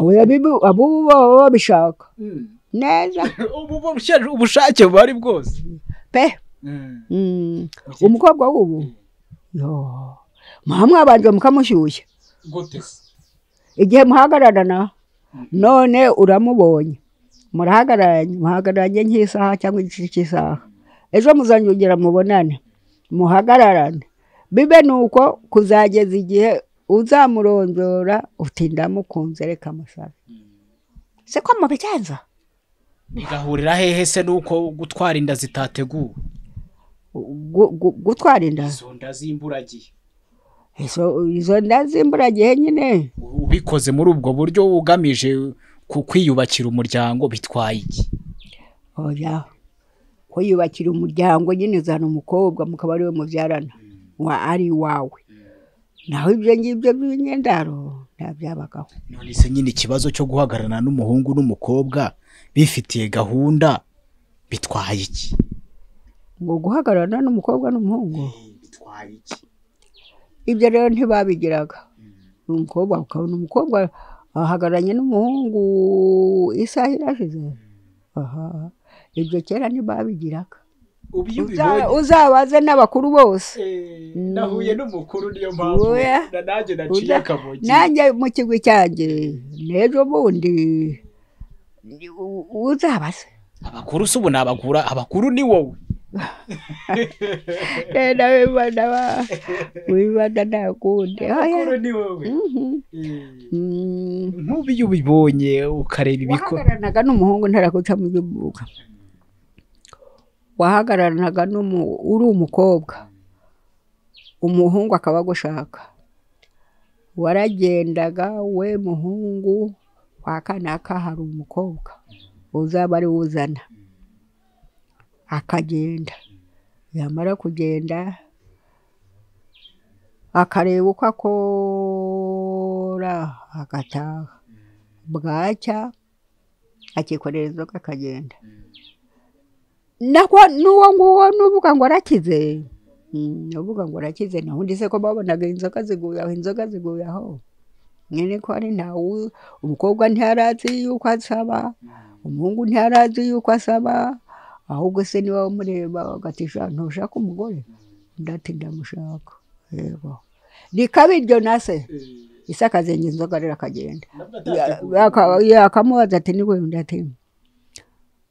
oya bibu- abo baba babishaka neza ubu bushyira ubushake buhari bwose pe Mm. umukobwa w'ubu yo muha mwabanje mukamushyushya gute igihe muhagararana none uramubonye murahagararanye muhagararanye nk'isaha cyangwa igice cy'isaha ejo muzanyongera mubonane muhagararane bibe ni uko kuzageza igihe uzamurondora uti ndamukunze reka musabe se ko mubigenza bigahurira hehe se nuko gutwara inda zitateguwe Gu- gu- gutwara inda izo nda z'imburagihe Izo- izo nda zimburagihe nyine ubikoze muri ubwo buryo ugamije ku kwiyubakira umuryango bitwaye iki oya ko yubakira umuryango nyine zana umukobwa mukaba ariwe mubyarana wa ari iwawe naho ibyo ngibyo by'imyendaro ntabyabagaho none se nyine ikibazo cyo guhagararana n'umuhungu n'umukobwa bifitiye gahunda bitwaye iki ngo guhagararana n'umukobwa n'umuhungu bitwaye iki ibyo rero ntibabigiraga ni umukobwa ukabona umukobwa ahagararanye n'umuhungu isaha irashize aha ibyo kera ntibabigiraga ubu iyo Uza- uzabaze n'abakuru bose nahuye n'umukuru niyo Oya. na nanjye Uza- nanjye mu kigwi cyanjye n'ejo bundi u- uzabaze abakuru si ubu nabagura abakuru ni wowe Eh, nawe bana ba- wibanda nta kundi oya ni wowe Mhm. Eh, Mm. nk'ubu iyo ubibonye ukareba ibiko wahagararanaga n'umuhungu ntaraguca mu by'umwuga wahagararanaga n'umu uri umukobwa umuhungu akaba agushaka waragendaga we muhungu kwa kanaka hari umukobwa uzaba ari uzana akagenda yamara kugenda akareba uko akora agataha bwacya akikorera inzoga akagenda nako n'uwo nguwo n'uvuga ngo arakize mm, uvuga ngo arakize naho undi se ko babonaga inzoga ziguye aho inzoga ziguye aho nyine ko ari nta wu- umukobwa ntiyarazi yuko asaba umuhungu ntiyarazi yuko asaba ahubwo se niwe wamureba agatisha ntushaka umugore ndati ndamushaka yego rikaba iryo nase ise akazenga inzoga rero akagenda Aka- akamubaza ati ni wenda ati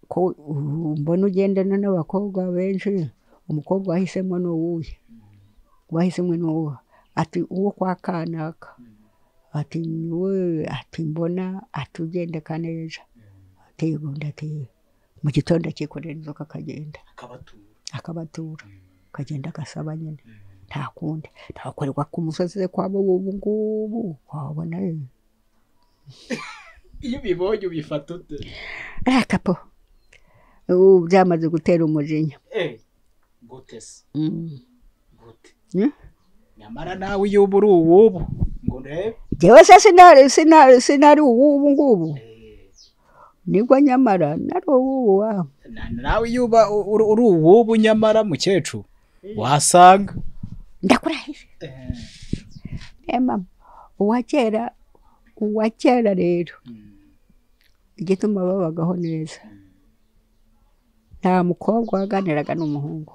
ko ubu mbona ugendana n'abakobwa benshi umukobwa wahisemo ni uwuhe wahisemo ni uwuhe ati uwo kwa kanaka ati we ati mbona ati ugende kaneja ati yego ati mu gitondo akikorera inzoka akagenda akabatura akagenda agasaba nyine nta kundi ntakorerwa ku musozi ze kwabo ubu ngubu wabona rero iyo ubibonye ubifata ute ariya kapo ubu byamaze gutera umujinya gute se Mm. gute Eh? nyamara nawe iyo uba uri uw'ubu ngo urebe Jyewe se sinari sinari sinari uwubu ngubu nibwo nyamara nari uwubu wa Na- nawe iyo uba u- uri uri uw'ubu nyamara mukecuru wasanga ndakurahije Eh, mama uwa kera uwa kera rero igituma babagaho neza nta mukobwa waganiraga n'umuhungu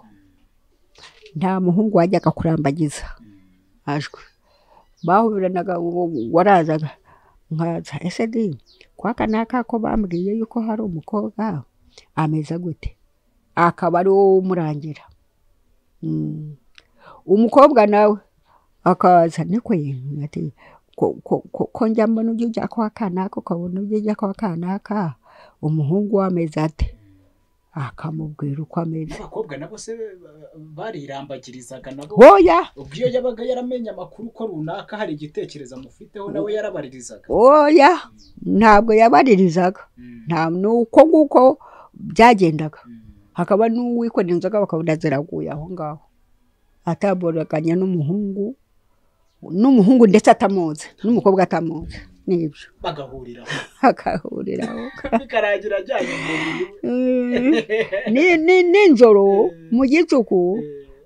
nta muhungu wajyaga kurambagiza ajwe bahuranaga uwo- warazaga nkaza ese di kwa kanaka ko bambwiye yuko hari umukobwa ameze gute akaba ari wowe umurangira Mm. umukobwa nawe akaza niko ati ko- ko- ko- ko njya mbona ujya ujya kwa kanaka ukabona ujya ujya kwa kanaka umuhungu we ameze ate akamubwira uko ameze abakobwa nabo se barirambagirizaga nabo hoya ubwo iyo yabaga yaramenye amakuru ko runaka hari igitekerezo amufiteho nawe yarabaririzaga oya ntabwo yabaririzaga nta nuko nguko byagendaga hakaba n'uwikorera inzoga bakabona ziraguye aho ngaho ataboraganya n'umuhungu n'umuhungu ndetse atamuzi n'umukobwa atamuzi nibyo bagahuriraho akahuriraho bikarangira ajyanye umuriro Mm. Ni- ni- nijoro mu gicuku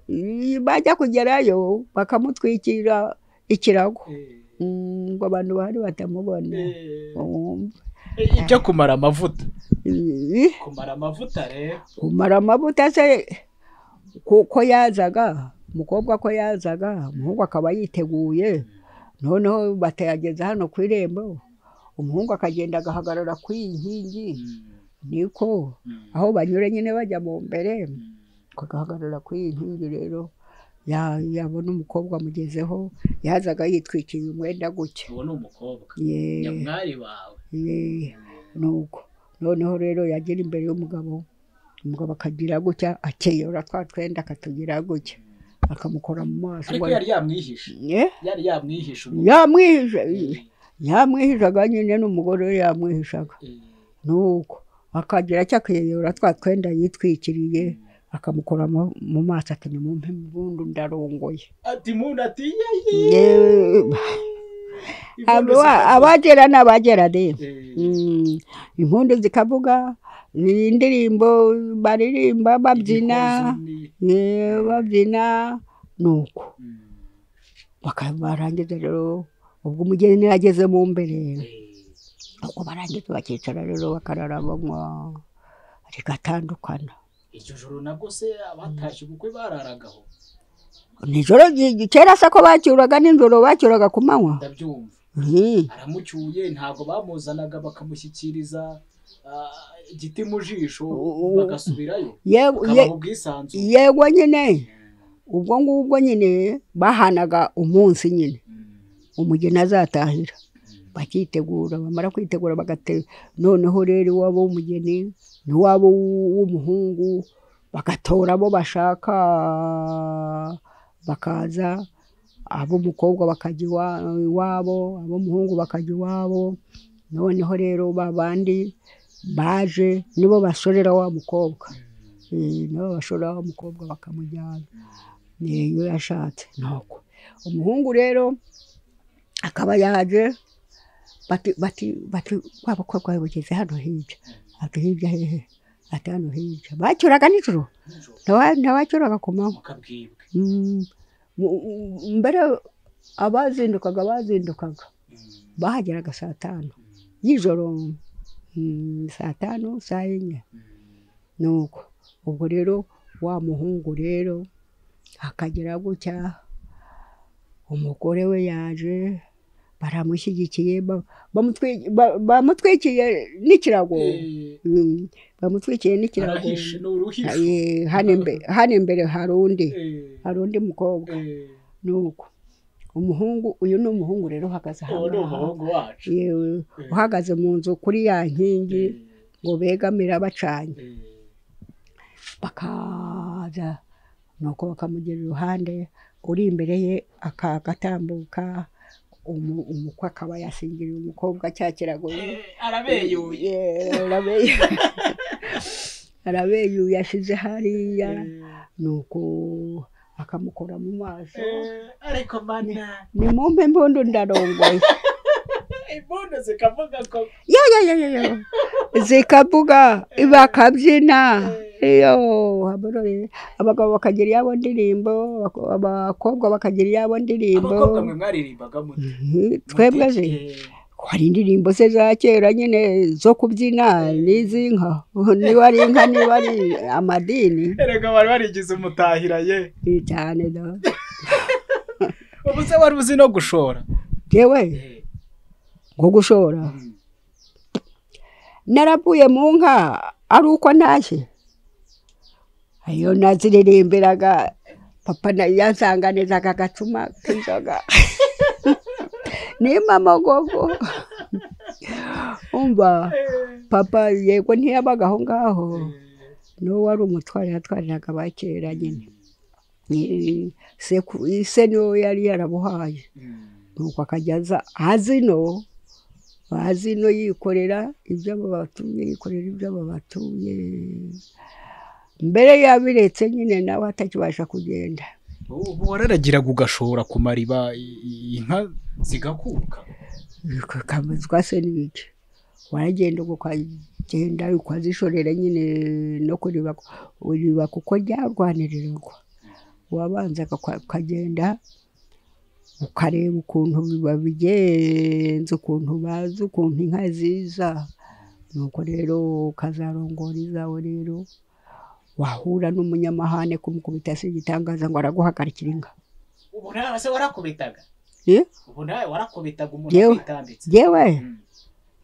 mm, bajya kugerayo bakamutwikira ikirago Mm, ngo abantu bahari batamubona Eh, Mm. ibyo kumara amavuta Ih, kumara amavuta rero kumara amavuta se kuko yazaga umukobwa ko yazaga umuhungu akaba yiteguye noneho batayageza hano ku irembo umuhungu akagenda agahagarara ku iyi nkingi niko aho banyura nyine bajya mu mbere agahagarara ku iyi nkingi rero ya- yabona umukobwa amugezeho yazaga yitwikiriye umwenda gutya uwo ni umukobwa Ye- nyamwari wawe ye- nuko noneho rero yagera imbere y'umugabo umugabo akagira gutya akeyora twa twenda akatugira gutya akamukora mu maso ariko ngo- yari yamwihishe Eh? yari yamwihishe ubu yamwihisha yamwihishaga nyine n'umugore we yamwihishaga nuko akagira cyo akiyora twa twenda yitwikiriye akamukora mu- mu maso ati nimumpe impundu ndarongoye ati muntu ati yeyi Abo- abagera ni abagera de Mm, impundu zikavuga indirimbo baririmba babyina eh, babyina nuko Baka- barangiza rero ubwo umugeni yageze mu mbere ubwo barangiza bakicara rero bakarara banywa rigatandukana iryo joro nabwo se abatashye ubukwe bararagaho nijoro ry- kera se ko bacyuraga nijoro bacyuraga ku manywa ndabyumva Mhm. aramucyuye ntabwo bamuzanaga bakamushyikiriza ah, igiti mu jisho U- bagasubirayo Yewe- ye- bakabaha ubwisanzure yego nyine ubwo ngubwo nyine bahanaga umunsi nyine umugeni azatahira bakitegura bamara kwitegura bagate noneho rero iwabo w'umugeni n'iwabo w'umuhungu bagatora abo bashaka bakaza ab'umukobwa bakajya iwa- iwabo ab'umuhungu bakajya iwabo noneho rero ba bandi baje nibo bashorera wa mukobwa Eh, nibo bashorera wa mukobwa bakamujyana niyo yashatse nuko umuhungu rero akaba yaje bati bati bati kwa bakobwa bageze hano hirya ati hirya hehe ati hano hirya bacyuraga nijoro Nijoro Naba- n'abacyuraga ku manywa mukabwibwe Mm, mu- mu- mbere abazindukaga bazindukaga bahageraga saa tanu y'ijoro mm, saa tanu saa enye nuko ubwo rero wa muhungu rero akagera gutya umugore we yaje baramushyigikiye ba- bamutwi- ba- bamutwikiye n'ikirago Eh, Mm, bamutwikiye n'ikirago arahishe ni uruhisho Eh, hano imbe- hano imbere hari undi Eh, hari undi mukobwa eh, nuko umuhungu uyu ni umuhungu rero uhagaze uwo ni ahangaha umuhungu wacu yewe Eh. uhagaze mu nzu kuri ya nkingi Eh, ngo begamira bacanye eh, bakaza nuko bakamugira iruhande uri imbere ye akagatambuka umu- umukwe akaba yasingiriye umukobwa cya kirago eh, arabeyuye Yeah, arabeyu- arabeyuye ashyize hariya Eh, nuko akamukora mu maso eh, ariko mana ni mumpe impundu ndarongoye imbundo zikavuga ko yo yo yo yo yo zikavuga bakabyina iyo abarore abagabo bakagira iyabo ndirimbo abako- abakobwa bakagira iyabo ndirimbo abakobwa mwe mwaririmbaga mute Mhm, twebwe Mute? ze Eh, hari indirimbo se za kera nyine zo kubyina n'iz'inka niba ari inka niba ari amadini erega bari barigize umutahira ye ni cyane da ubu se wari uzi no gushora yewe nko gushora naravuye mu nka ari uko naje iyo naziririmbiraga papa nayo yansanganizaga agacuma k'inzoga nimba amagogo umva papa yego ntiyabaga aho ngaho n'uwo wari umutware yatwariraga abakera nyine Eh, seku- se niwe yari yarabuhaye nuko akajya aza azino azino yikorera ibyo babatuye yikorera ibyo babatuye mbere yabiretse nyine nawe atakibasha kugenda ubu wararagiraga ugashora ku mariba i- i- inka zigakuka kamezwa se n'iki waragenda ukagenda ukazishorera nyine no kuriba uriba kuko ryarwanirirwa wabanzaga kwa- ukagenda ukareba ukuntu biba bigenze ukuntu bazi ukuntu inka ziza nuko rero ukazarongora izawe rero wahura n'umunyamahane kumukubita si igitangaza ngo araguhagarikira inka ubu nawe se warakubitaga Eh? ubu nawe warakubitaga umuntu Yewe. akwitambitse yewe Mm.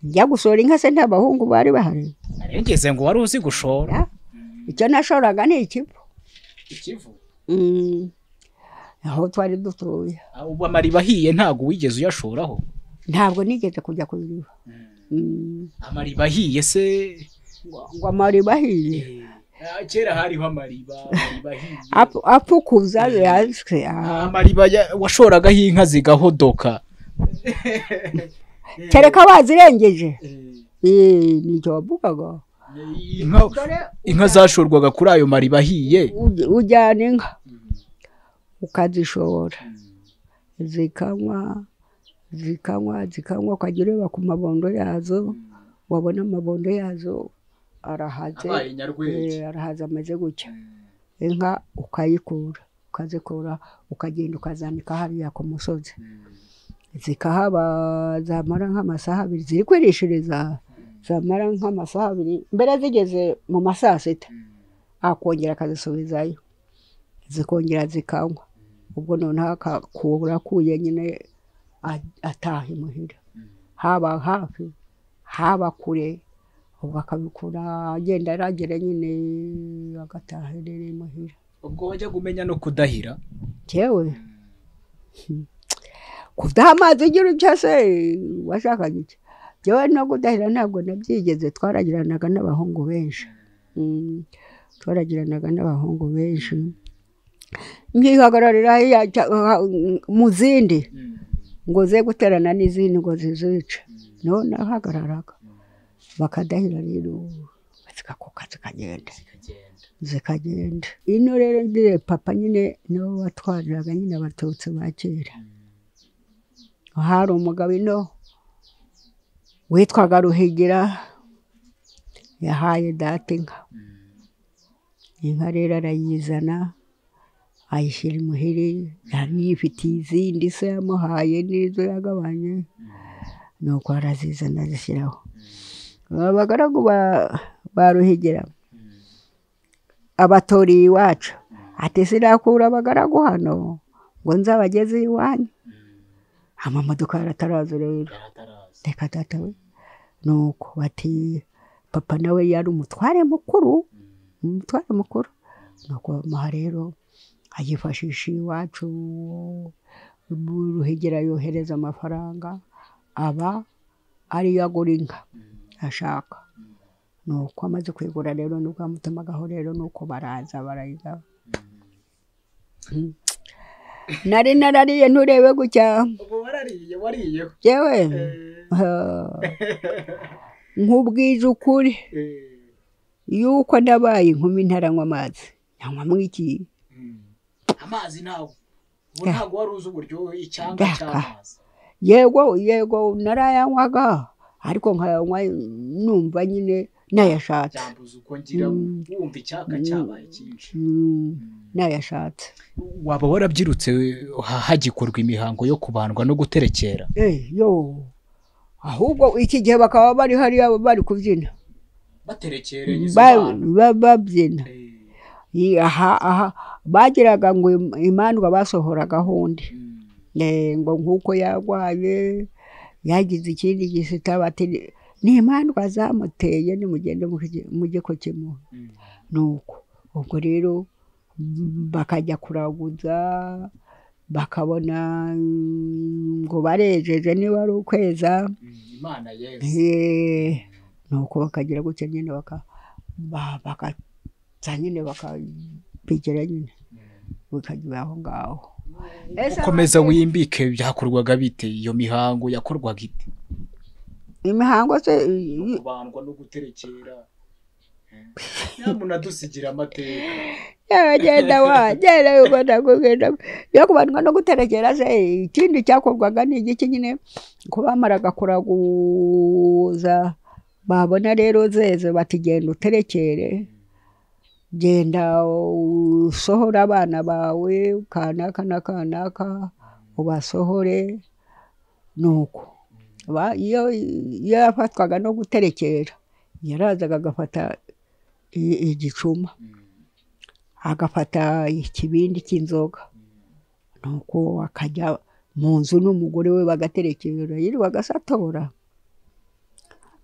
njya gusura inka se nta bahungu bari bahari narengeze ngo wari uzi gushora Ya. icyo nashoraga ni ikivu ikivu Mm. aho twari dutuye Ah, ubu amariba ahiye ntabwo wigeze uyashoraho ntabwo nigeze kujya kubiriba Mm. amariba ahiye se ngo ngo amariba ahiye Ah, kera hariho amariba amariba ahiye Apu- afukuza yaswe Ah, amariba ya- washoragaho inka zigahodoka kereka bazirengeje Eh, Eh, nicyo wavugaga inka- inka zashorwaga kuri ayo mariba ahiye Uj- ujyana inka ukazishora zikanywa zikanywa zikanywa ukajya ureba ku mabondo yazo wabona amabondo yazo arahaze Abaye nyarwenge. Eh, arahaze ameze gutya inka ukayikura ukazikura ukagenda ukazanika hariya ku musozi zikahaba zamara nk'amasaha abiri ziri kwirishiriza zamara nk'amasaha abiri mbere zigeze mu ma saa sita akongera akazisubizayo zikongera zikanywa ubwo noneho akakura akuye nyine a- ataha imuhira haba hafi haba kure ubwo akabikura agenda aragera nyine agataha rero imuhira ubwo wajyaga umenya no kudahira jewe kudaha amazi ugira utya se washakaga iki jewe no kudahira ntabwo nabyigeze twaragiranaga n'abahungu benshi Mm, twaragiranaga n'abahungu benshi nkihagararira hariya cya- ha- mu zindi ngo ze guterana n'izindi ngo zizice niho nahagararaga bakadahira rero zikakuka zikagenda zikagenda ino rero ndire papa nyine niwe watwariraga nyine abatutsi ba kera hari umugabo ino witwaga ruhigira yahaye data inka inka rero arayizana ayishyira imuhiri yari yifitiye izindi se yamuhaye n'izo yagabanye nuko arazizana azishyiraho abagaragu ba- ba ruhigira abatoriye iwacu ati sirakura abagaragu hano ngo nzabageze iwanyu amamodoka yarataraza rero reka data we nuko bati papa nawe yari umutware mukuru umutware mukuru nuko bamuha rero ayifashisha iwacu ruhegera yohereza amafaranga aba ariyo agura inka ashaka nuko amaze kuyigura rero nibwo yamutumagaho rero nuko baraza barayigaba nari narariye nturebe gutya ubu warariye wariyeho yewe nkubwije ukuri Eh, yuko nabaye inkumi ntaranywa amazi nyanywamo iki amazi ntawe ubu ntabwo wari uzi uburyohe icyanga Ndaka. cy'amazi yego yego narayanywaga ariko nkayanywa numva nyine nayashatse byambuza uko ngira wumva icyaka cyabaye cyinshi Mm, nayashatse waba warabyirutse ha- hagikorwa imihango yo kubandwa no guterekera Eh, yo ahubwo iki gihe bakaba bari hariya bari kubyina baterekereye izo Ba- mpano. ba- babyina Eh, Iyi, aha aha bagiraga ngo im- imandwa basohoraga hundi mm, Eh, ngo nk'uko yarwaye yagize ikindi gisita bati ni imandwa zamuteye nimugende muki- mujye kukimuha mm. nuko ubwo rero m- bakajya kuraguza bakabona mm, ngo barejeje niba ari ukweza Mm, imana yesu Eh, nuko bakagira gutya nyine baka ba- bakaza nyine bakabigira nyine bikajya aho ngaho Ese ukomeza ababyeyi- wimbike byakorwaga bite iyo mihango yakorwaga ite imihango se no kubandwa no guterekera nyamuna dusigira amateka yagenda wagenda ubona kugenda yo kubandwa no guterekera se ikindi cyakorwaga ni igiki nyine ko bamaraga kuraguza babona rero zeze bati genda uterekere genda usohore abana bawe kanaka na kanaka ubasohore nuko Ba- iyo iyo yafatwaga no guterekera yarazaga agafata i- igicuma agafata ikibindi cy'inzoga nuko akajya mu nzu n'umugore we bagaterekera yirirwaga asatora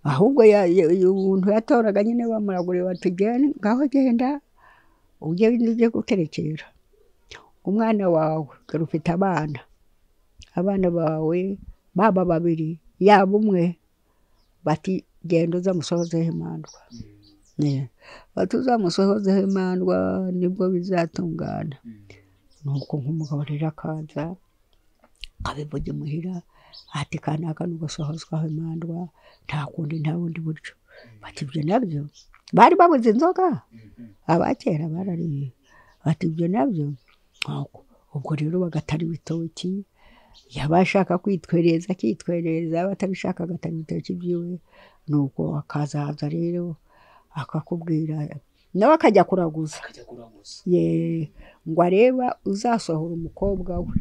ahubwo ya- ya- uyu muntu yatoraga nyine bamuragurira bati "Genda, ngaho genda ujye ujye guterekera umwana wawe dore ufite abana abana bawe baba babiri yaba umwe bati genda uzamusohozeho imandwa Yeah. bati uzamusohozeho imandwa nibwo bizatungana nuko nk'umugabo rero akaza akabivuga imuhira ati kanaka nugasohozwaho imandwa nta kundi nta bundi buryo bati ibyo nabyo bari babuze inzoga abakera barariye bati ibyo nabyo ntabwo ubwo rero bagatara ibitoki yaba ashaka kwitwereza akitwereza yaba atabishaka agatara ibitoki byiwe nuko akazaza rero akakubwira nawe akajya kuraguza akajya kuraguza ye ngo areba uzasohora umukobwa we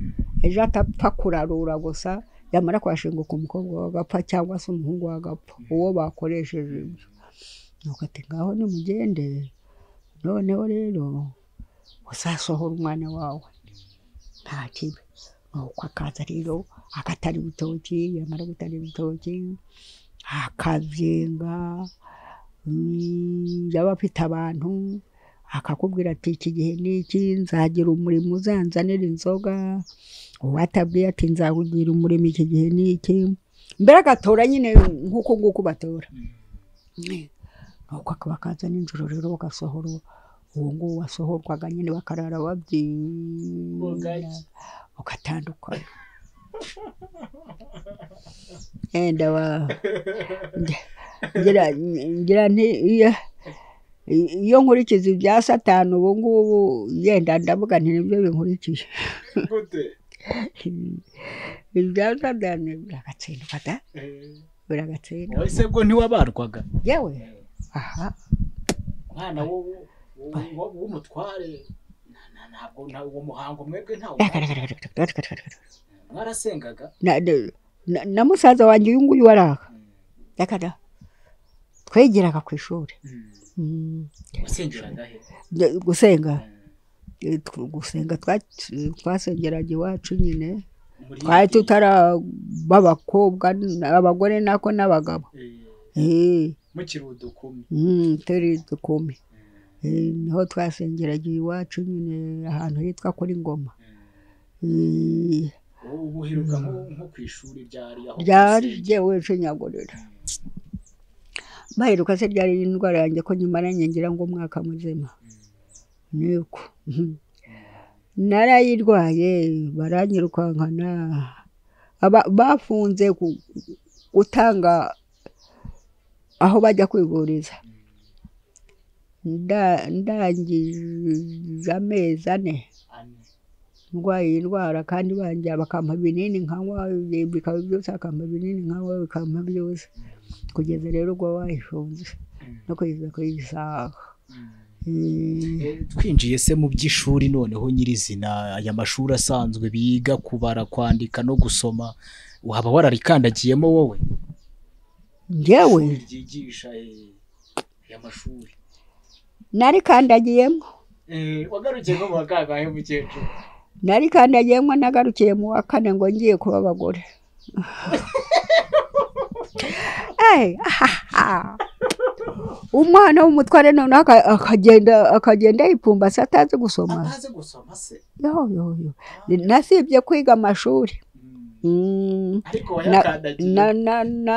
ejo atapfa kurarura gusa yamara kwashinguka umukobwa we agapfa cyangwa se umuhungu we agapfa uwo bakoresheje ibyo nuko ati ngaho nimugende noneho rero uzasohora umwana wawe nta kibi nuko akaza rero agatara ibitoki yamara gutara ibitoki akabyenga mm, yaba afite abantu akakubwira ati iki gihe ni iki nzagira umurimo uzanzanira inzoga uwatabwiye ati nzagugira umurimo iki gihe ni iki mbere agatora nyine nk'uko nguko batora nuko akaba akaza nijoro rero bagasohora uwo nguwo wasohorwaga nyine bakarara babyina Bugacya. ugatandukana yenda wa nge- ngira ngira nti iyo iyo nkurikiza ibya satani ubu ngubu yenda ndavuga nti nibyo binkurikije gute ibya satani biragatsindwa da biragatsindwa wowe se bwo ntiwabarwaga yewe aha umwana w'ubu- w'ubu- w'umutware na- na- ntabwo nta- uwo muhango mwebwe ntawo mwarasengaga na, na- na, na musaza wanjye uyu nguyu waraka yakada twegeraga ku ishuri Mm. wasengeraga he Nge- gusenga Mm. eh, tw- gusenga twa- twasengeraga iwacu nyine Muri- twari tutaraba abakobwa n- abagore nako n'abagabo Eh, Eh, mukiri udukumi mm, turi dukumi Eh, niho twasengeraga iwacu nyine ahantu hitwa kuri ngoma Eh, ubu buheruka nko nko ku ishuri ryari aho ryari gusenga. jyewe nshyinyagurira baheruka se ryari indwara yanjye ko nyuma nanjye ngira ngo umwaka muzima niko Mhm. narayirwaye baranyirukankana Aba- bafunze ku- gutanga aho bajya kwivuriza Nda- ndangije amezi ane Ane. ndwaye iyi ndwara kandi banjya bakampa ibinini nkanywa ibi- bikaba byose bakampa ibinini nkanywa bikampa byose kugeza rero ubwo bayifunze no kugeza ku isaha Eh, Eh, twinjiye se mu by'ishuri noneho nyirizina aya mashuri asanzwe biga kubara kwandika no gusoma waba wararikandagiyemo wowe njyewe ishuri ryigisha eh, aya mashuri narikandagiyemo Eh, wagarukiye nko mu wa kangahe mukecuru narikandagiyemo nagarukiye mu wa kane ngo ngiye kuba abagore Eh, ahaha. umwana w'umutware noneho aka- akagenda akagenda yipfumbase atazi gusoma atazi gusoma se yo yo yo nasibye kwiga amashuri Mm. Mm, ariko na- wayakandagiye na na na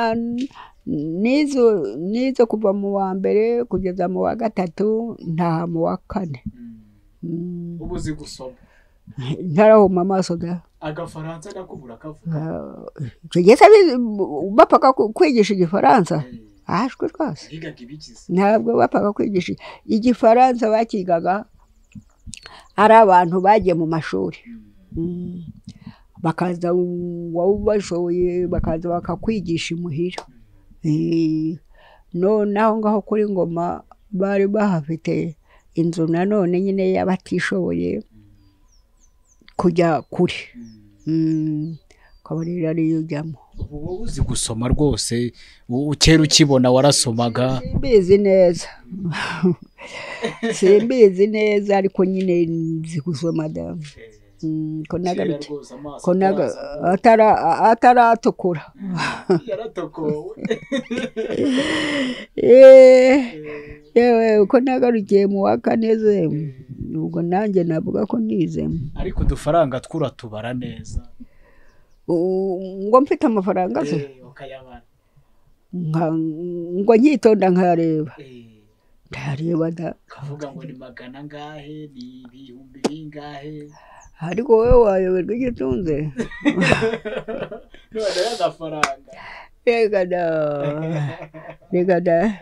nizo nizo kuva mu wa mbere kugeza mu wa gatatu ntaha mu wa kane Mm. Mm, ubu uzi gusoma ntarahuma amaso da agafaransa nakubura akavuga Ah, icyo gihe se bi- bapfaga ku- kwigisha igifaransa Eh, ahashwe rwose yigaga ibigize ntabwo bapfaga kwigisha igifaransa bakigaga ari abantu bagiye mu mashuri Mm. bakaza wowe ubashoboye bakaza bakakwigisha imuhira Eh, no naho ngaho kuri ngoma bari bahafite inzu nanone nyine y'abatishoboye kujya kure Mm. Mm, ukaba rero ariyo ujyamo ubu wowe uzi gusoma rwose u- kera ukibona warasomaga simbizi neza simbizi neza ariko nyine nzi gusoma damu Mm, ko kera nagarutse rwose amaso ko naga ataraza. atara- ataratukura yaratokowe Eh, yewe uko nagarukiye mu wa kane ze ubwo nanjye navuga ko nize ariko udufaranga tw'uratubara neza U- ngo mfite amafaranga se Eh, ukayabara nka- ngo nyitonda nkareba Eh, ndareba da ukavuga ngo ni magana angahe ni ibihumbi bingahe ariko wowe wayoberwa icyo utunze none y'agafaranga reka da reka da Eh,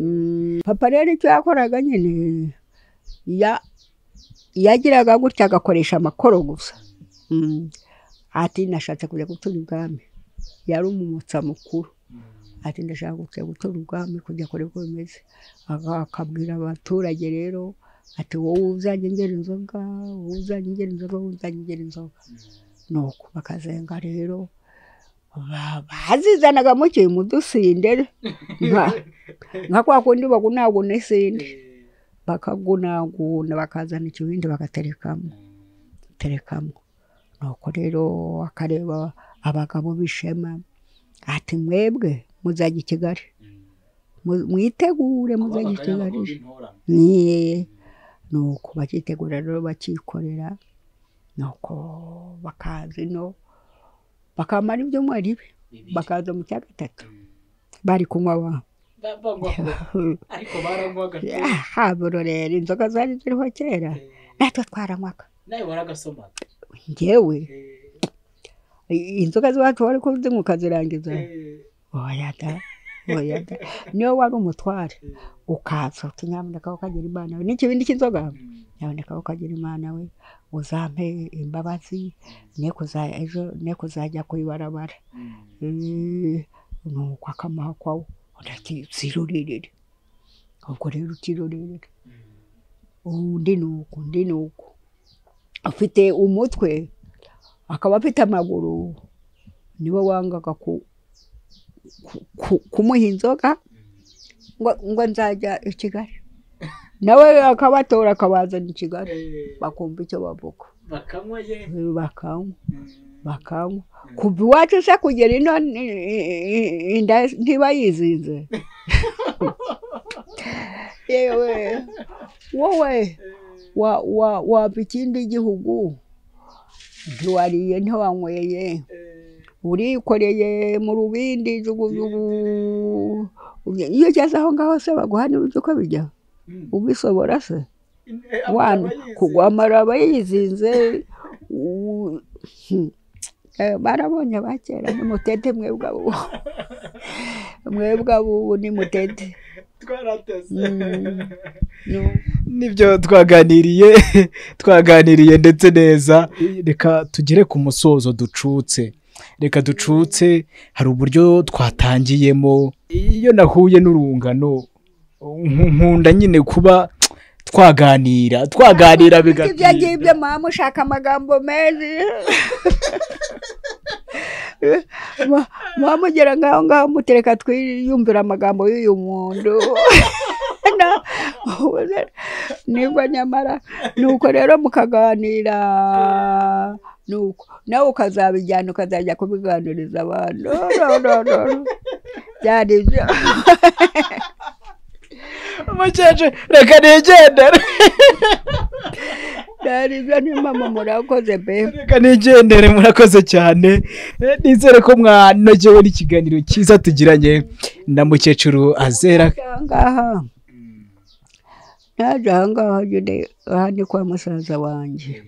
Mm, papa rero icyo yakoraga nyine ya- yagiraga gutya agakoresha amakoro gusa Mm. ati nashatse kujya gutura ubwami yari umumotsa mukuru ati ndashaka kujya gutura ubwami kujya kure uko bimeze Aka- akabwira abaturage rero ati wowe uzajya ungera inzoga wowe uzajya ungera inzoga wowe uzajya ungera inzoga nuko bakazenga rero ba- bazizanaga mukiye mu dusindere nka- nka kwa kundi bagunaguna isinde eh, bakagunaguna bakazana ikibindi bagaterekamo terekamo nuko rero akareba abagabo b'ishema ati mwebwe muzajya i kigali mm. Mu- mwitegure Kuba muzajya i abagaya kigali abagore b'intorane. Niye. nuko bakitegura rero bakikorera nuko bakaza ino bakamara ibyumweru ibi Bibiri. bakaza mu cya gatatu Mm. bari kunywa wa Ba- banywa ko. ariko baranywaga pe. haburorera inzoga zari ziriho kera Eh, natwe twaranywaga nawe waragasomaga njyewe Eh, i- inzoga z'iwacu wari kuzinywa ukazirangiza eh, oya da oya da niyo wari umutware eh, ukaza uti nyamuneka ukagira imana we n'ikibindi cy'inzoga mm. nyamuneka ukagira imana we uzampe imbabazi ne kuza- ejo ne kuzajya ku ibarabara Mm. Eh, nuko akamaha kwawo ndakizirorerere ubwo rero ukirorerere Mm. undi ni uku undi ni uku afite umutwe akaba afite amaguru niwe wangaga ku- ku- ku- kumuha inzoga ngo ngo nzajya i kigali nawe akabatora akabazana i kigali Eh, bakumva icyo bavuga bakanywa ye bakanywa Mm. bakanywa kuva iwacu se kugera ino ni- inda ntiba yizinze yewe wowe Eh, wa wa waba ikindi gihugu ntiwariye ntiwanyweye eh, urikoreye mu rubindi jugujugu iyo ugeze aho ngaho se baguha n'uburyo uko bijya mm. ubisobora se Eh, aba wana aba yize. kugwamara aba yizinze u- Hmm. Eh, barabonye abakera nimutete mwebwe abo mwebwe abo nimutete twarateze Mm. No. nibyo twaganiriye twaganiriye ndetse neza reka tugere ku musozo ducutse reka ducutse hari uburyo twatangiyemo iyo nahuye n'urungano nk- nkunda nyine kuba twaganira twaganira ibyo bigatinda ngibyo mama ushaka amagambo meza Ma- mama ugera ngaho ngaho mutereka twiyumvira amagambo y'uyu muntu Na- nibwo nyamara nuko rero mukaganira nuko nawe ukazabijyana ukazajya kubiganiriza abantu no no no no byari ibyo mukecuru reka nigendere byari ibyo ni mama murakoze be reka nigendere murakoze cyane Eh, nizere ko mwanogewe n'ikiganiro cyiza tugiranye na mukecuru azera aha ngaha Mm. naje aha ngaha nyine aha ni kwa musaza wanjye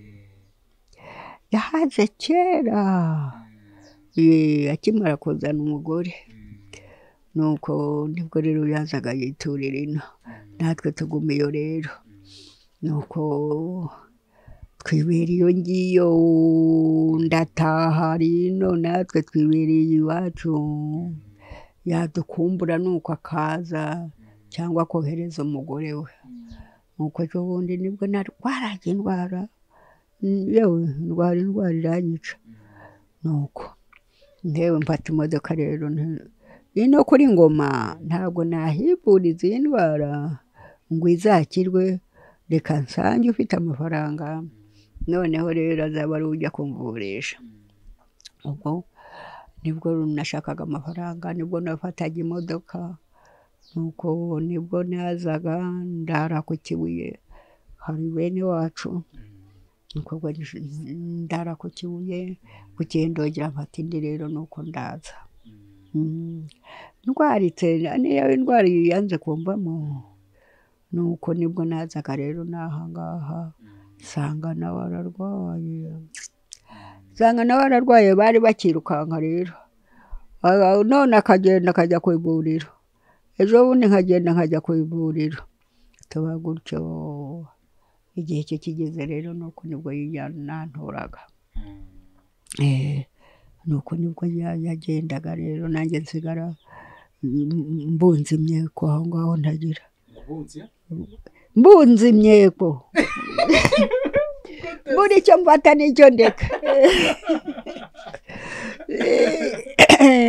yahaze kera Eh, akimara kuzana umugore nuko nibwo rero yazaga yiturira ino natwe tuguma iyo rero nuko twibera iyo ngiyo ndataha rino natwe twibereye iwacu yadukumbura nuko akaza cyangwa akohereza umugore we nuko ejo bundi nibwo narwaraga indwara Mm, yewe ndwara indwara iranyica nuko ntewe mfata imodoka rero nti- ino kuri ngoma ntabwo nahivuriza iyi ndwara ngo izakirwe reka nsange ufite amafaranga noneho rero azaba ari ujya kumvurisha ubwo nibwo nashakaga amafaranga nibwo nafataga imodoka nuko nibwo nazaga ndara ku kibuye hari bene wacu nuko ubwo nje- ndara ku kibuye ku kindogera mfata indi rero nuko ndaza Mm. ndwaritse niyo indwara yanze kumvamo nuko nibwo nazaga rero n'ahangaha nsanga nawe ararwaye nsanga nawe ararwaye bari bakirukanka rero Ah, none akagenda akajya ku ivuriro ejo bundi nkagenda nkajya ku ivuriro tuba gutyo igihe cye kigeze rero nuko nibwo yananturaga Eh, nuko nibwo ya- yagendaga rero nanjye nsigara mm, mbunza imyeko aho ngaho ntagira Wabunze? mbunza imyeko buri icyo mfata n'icyo ndeka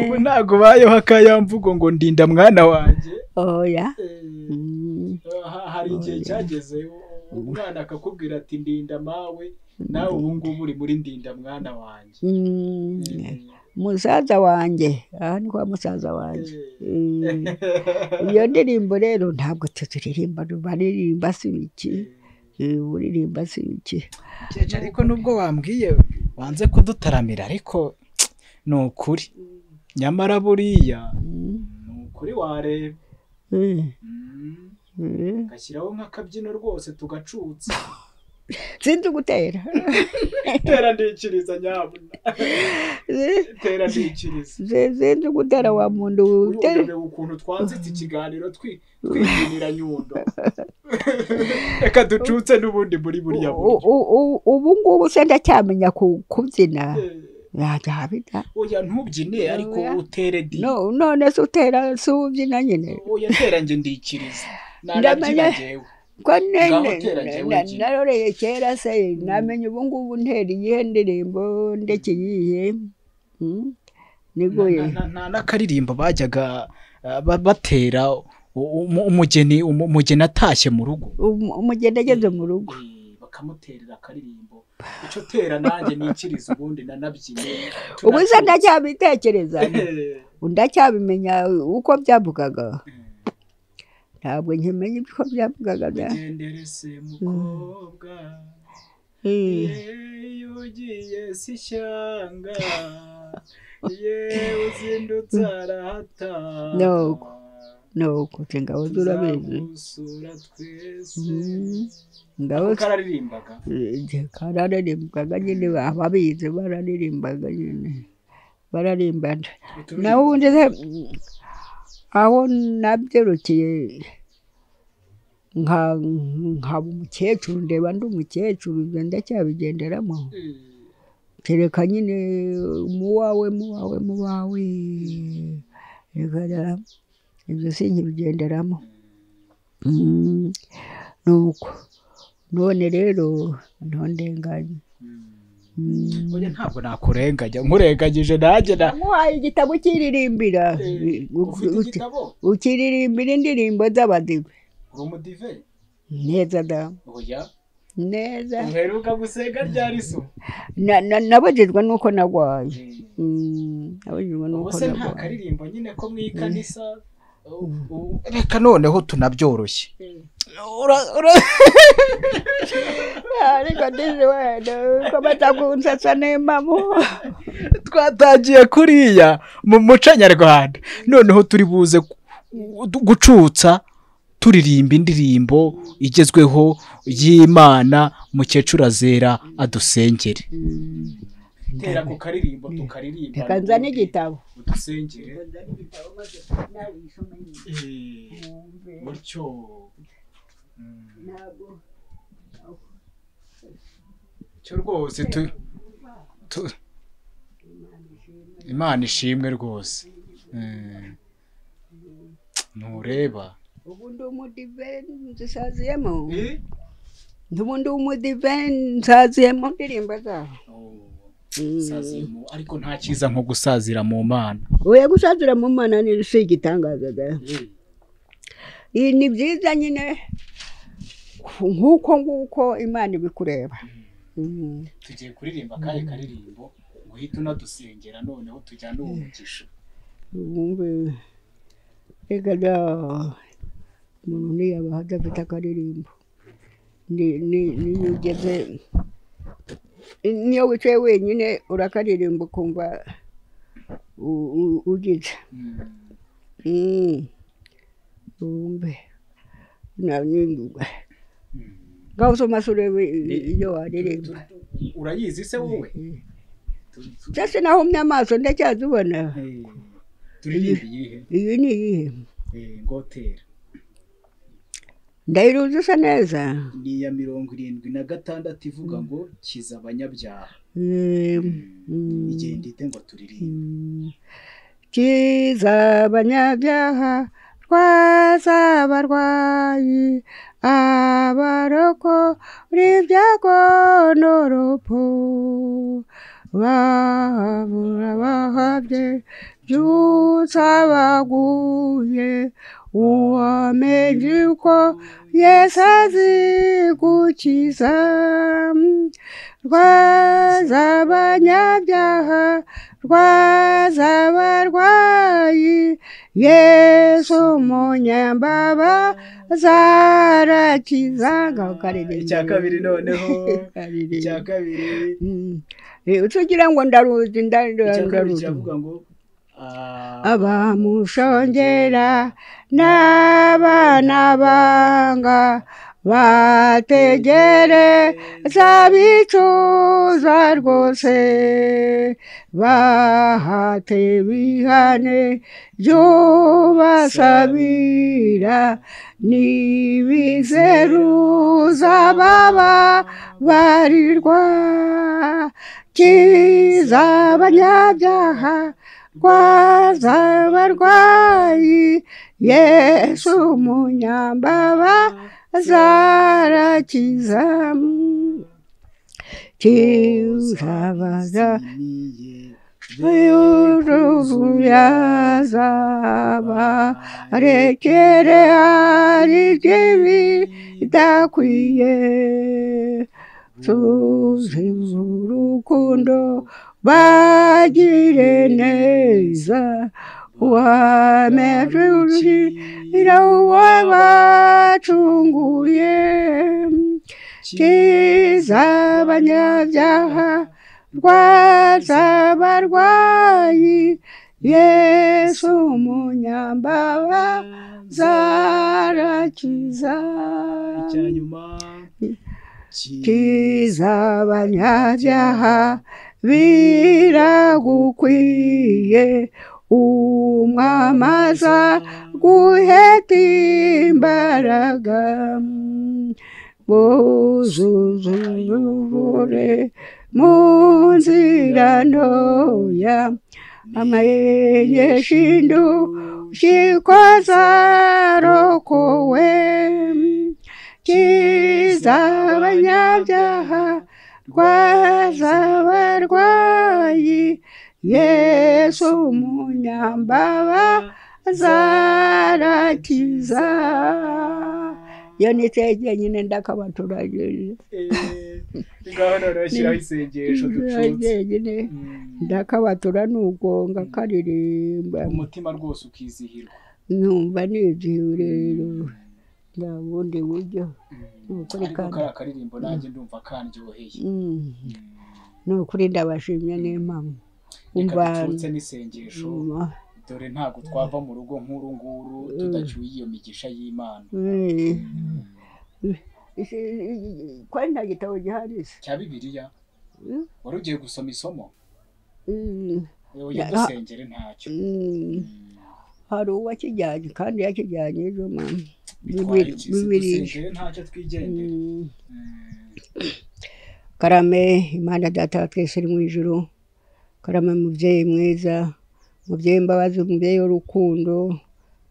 ubu ntabwo bayeho akayamvugo ngo ndinda mwana wanjye oya Eh, Mm, ha- hari igihe cyageze u- umwana akakubwira ati ndinda mawe nawe ubu ngubu uri muri ndinda mwana wanjye mm, Eh, musaza wanjye aha ni kwa musaza wanjye Mm, iyo ndirimbo rero ntabwo tuturirimba baririmba si ibiki Eh, uririmba si ibiki Jeje, ariko nubwo wambwiye wanze kudutaramira ariko ni ukuri nyamara buriya Mm, ni ukuri wareba eh, Mm, eh. ngashyiraho nk'akabyino rwose tugacutsa sinzi gutera tera ndikiriza nyabuna tera ndikiriza sinzi gutera wa muntu utera urebe ukuntu twanzitse ikiganiro twi- twinjirira nyundo reka ducutse n'ubundi muri buriya buryo U- u- u- ubu ngubu se ndacyamenya ku- kubyina yajya habita oya ntubyine ariko Oya. utere di No- none se utera si ubyina nyine oya tera njye ndikiriza nanabyina Ndamenya- njyewe ko ne- Ngaho ne- tera njyewe na- ngira. naroreye kera se namenye ubu ngubu ntera iyihe ndirimbo ndekiyihe Mm, niguye Na- na- na- n'akaririmbo bajyaga uh, ba- batera u- umu- umugeni umu- umugeni atashye mu rugo Um- umugeni ageze mu rugo Eh, bakamuterera akaririmbo icyo tera nanjye nikiriza ubundi nanabyine ubu se turacutse. ndacyabitekereza Eh, ndacyabimenya uko byavugaga ntabwo nkimenya uko byavugaga da ugendere se mukobwa Eh. yewe ugiye si ishyanga yewe uzindutse arahatana Nuko. nuko se ngabo zurabizi tuzamusura twese Mm. ngabo ako kararirimbaga kararirimbaga nyine ababizi bararirimbaga nyine bararimbana Uturimbo. naho ubundi se mm, aho nabyirukiye nka nkaba umukecuru ndeba ndi umukecuru ibyo ndacyabigenderamo Eh, kereka nyine muwawe muwawe muwawe reka ibyo sinkibigenderamo Mm, nuko none rero ntondenganye Mm. oya ntabwo nakurenganya nkurenganyije nanjye na wamuhaye igitabo ukiririmbira eh, U- ufite u- igitabo ukiririmbira indirimbo z'abadive uri umudive neza da oya neza uheruka gusenga ryari so Na- na- nabujijwe n'uko narwaye Eh. Mm, nabujijwe n'uko ubuse nta narwaye karirimbo nyine ko mu ikanisa u- u- reka noneho tunabyoroshye Ura- ura- ariko ndizi wenda ko batakunsasa n'impamu twatangiye kuriya mu muco nyarwanda noneho turi buze gu- gu- gucutsa turirimba indirimbo igezweho y'imana mukecuru azera adusengere tera ku karirimbo tukaririmba reka nzane igitabo udusengere Eh, gutyo cyo rwose tu tu- imana ishimwe rwose Eh, ntureba ubu ndi umudive nzisaziyemo Eh? ubu ndi umudive nsaziyemo indirimbo zaho Oh. Saziye mu- ariko nta cyiza nko gusazira mu mana oya gusazira mu mana ni si igitangaza da Iyi ni byiza nyine nk'uko nguko imana ibikureba Mm. tugiye kuririmba akahe karirimbo ngo uhite unadusengera noneho tujyane uwo mugisha wumve reka da umuntu ntiyaba adafite akaririmbo Ni- ni- niyo ugeze niyo wicaye wenyine urakaririmba ukumva u- u- ugize Mm. wumve nanindugwa ngaho usomase urebe i- iyo waririmba urayizi se wowe Tu- tu- cyase nahumye amaso ndacyazibona Eh, turirimba iyihe iyi ni iyihe Eh, ngotera ndayiruzi isa neza ni iya mirongo irindwi na gatandatu ivuga ngo kiza abanyabyaha Eh, mm. igenda ite ngo turirimbe kiza abanyabyaha rwaza abarwayi abaroko n'ibyago n'urupfu babura bahabye byutsa baguye uwamenye uko yesu azi gukiza rwaza abanyabyaha rwaza abarwayi yesu umunyambaba zarakiza ngaho karirimba Icya kabiri noneho. Karirimba. icya kabiri Mm. Eh, utugira ngo ndaruzi nda- nda- icya kabiri ndaruzi kiravuga ngo ah, abamushongera n'abana banga bategereza bicuza rwose bahate bihane byubasabira n'ibizeruza baba barirwa kiza abanyabyaha rwaza abarwayi yesu umunyambaba zarakiza kizabaza yuruvuyaza barekere hari ikibi idakwiye tuzize urukundo bagire neza uwameje urushira uwo bacunguye kiza abanyabyaha rwaza abarwayi yesu umunyambaba zarakiza icya nyuma kiza abanyabyaha biragukwiye umwamaza guheta imbaraga buzuza urubure mu nzira ntoya amayegeshindu kikozarokowe kiza abanyabyaha rwaza abarwayi yesu umunyambaba zarakiza iyo ni tegeye nyine ndakabaturagije ngaho noneho shyiraho isengesho ducutse nyine Mm. ndakabatura nugonga karirimba umutima rwose ukizihirwa numva nizihiwe rero nta bundi buryo ni ukuri ariko kandi kariya karirimbo nanjye ndumva kandyoheye Mm. ni ukuri ndabashimye n'impamo reka umva ducutse n'isengesho Mm. dore ntabwo twava mu rugo nk'uru nguru tudacyuye iyo migisha y'imana Eh. kwari nta gitabo gihari se cya bibiliya Mm. wari ugiye gusoma isomo Mm. yewe ujya Ya- dusengere ntacyo Mm. hari uwakijyanye kandi yakijyanye ejo mama bitwara Bibiri- iki se? bibiri. dusengere ntacyo twigendera Mm. Mm. karame imana data wa twese uri mu ijuru karame mubyeyi mwiza mubyeyi imbabazi umubyeyi w'urukundo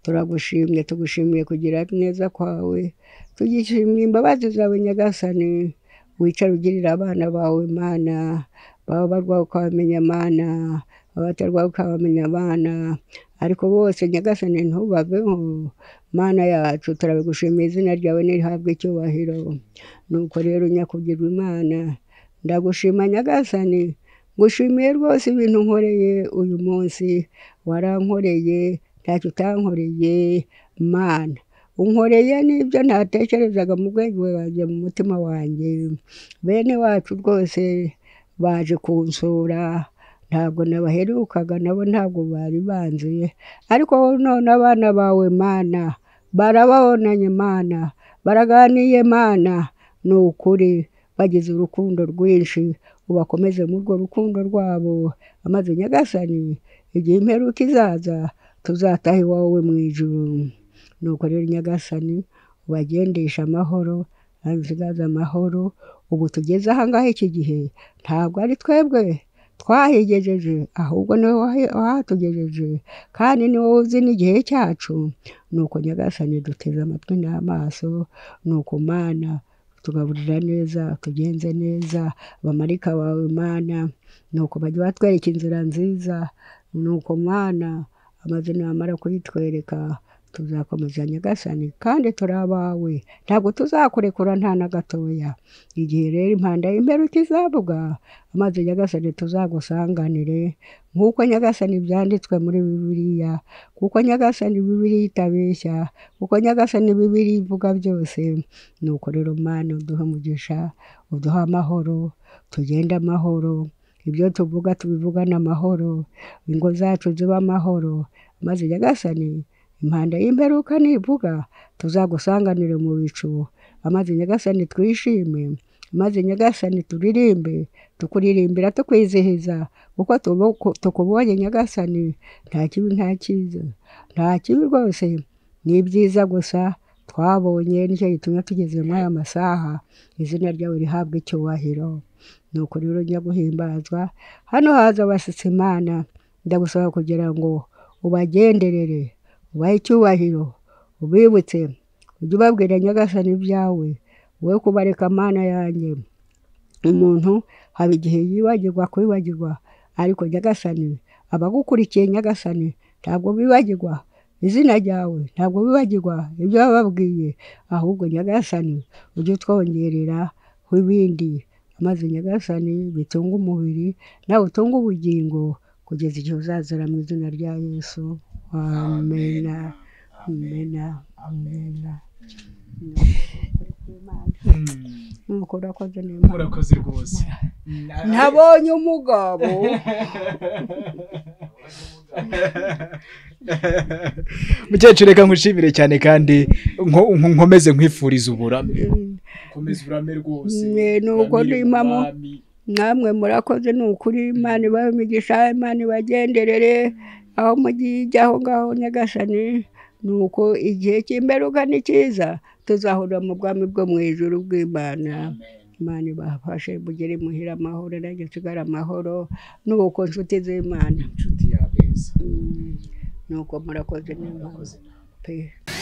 turagushimye tugushimiye kugira neza kwawe tugishimiye imbabazi zawe nyagasani wicara ugirira abana bawe mana baba barwaye ukabamenya abana abatarwaye ukabamenya abana ariko bose nyagasani ntubaveho mana yacu turabigushimiye izina ryawe nirihabwe icyubahiro nuko rero nyakugirwa imana ndagushima nyagasani ngushimiye rwose ibintu nkoreye uyu munsi warankoreye ntacyo utankoreye mana unkoreye n'ibyo ntatekerezaga mu bwenge bwanjye mu mutima wanjye bene wacu rwose baje kunsura ntabwo nabaherukaga nabo ntabwo bari banzi ariko none abana bawe mana barababonanye mana baraganiye mana ni ukuri bagize urukundo rwinshi ubakomeze muri urwo rukundo rwabo amaze nyagasani igihe imperuka izaza tuzataha iwawe mu ijuru nuko rero nyagasani ubagendesha amahoro nsigaze amahoro ubu tugeze ahangaha iki gihe ntabwo ari twebwe twahigejeje ahubwo niwe wahi- wahatugejeje kandi ni wowe uzi n'igihe cyacu nuko nyagasani duteze amatwi n'amaso nuko mana tugaburira neza tugenze neza abamarika bawe mana nuko bajya batwereka inzira nziza nuko mana amazina yamara kuyitwereka tuzakomeza nyagasani kandi turi abawe ntabwo tuzakurekura nta na gatoya igihe rero impanda y'imperuka izavuga amazi nyagasani tuzagusanganire nk'uko nyagasani byanditswe muri bibiliya kuko nyagasani bibiliya itabeshya kuko nyagasani bibiliya ivuga byose nuko rero mana uduha umugisha uduha amahoro tugende amahoro ibyo tuvuga tubivugane amahoro ingo zacu zibe amahoro maze nyagasani impanda y'imperuka nivuga tuzagusanganire mu bicu amaze nyagasani twishime maze nyagasani turirimbe tukuririmbira tukwizihiza kuko tubu- tukubonye nyagasani nta kibi nta cyiza nta kibi rwose ni ibyiza gusa twabonye nicyo gitumye tugeze muri aya masaha izina ryawe rihabwe icyubahiro nuko rero njya guhimbazwa hano haza abashyitsi imana ndagusaba kugira ngo ubagenderere ubahe icyubahiro ubibutse ujye ubabwira nyagasani ibyawe wowe kubareka mana yanjye umuntu haba igihe yibagirwa kwibagirwa ariko nyagasani abagukurikiye nyagasani ntabwo bibagirwa izina ryawe ntabwo bibagirwa ibyo wababwiye ahubwo nyagasani ujye utwongerera ibindi maze nyagasani bitunga umubiri nawe utunga ubugingo kugeza igihe uzazira mu izina rya yesu amena amena amena nuko urakoze neza murakoze rwose nabonye umugabo mukecuru reka nkwishimire cyane kandi nko- nko- nkomeze nkwifuriza uburame komeza urame rwose Mwe nuko uramire mu ndimamo. Mwami. namwe murakoze ni ukuri imana ibahe imigisha imana ibagenderere aho mugiye ijya aho ngaho nyagasani ni uko igihe cy'imperuka ni cyiza tuzahurira mu bwami bwo mu ijuru bw'imana imana ibafashe mugere muhira amahoro nanjye nsigare amahoro nuko nshuti z'imana inshuti yabeza Mm. nuko murakoze n'imana pe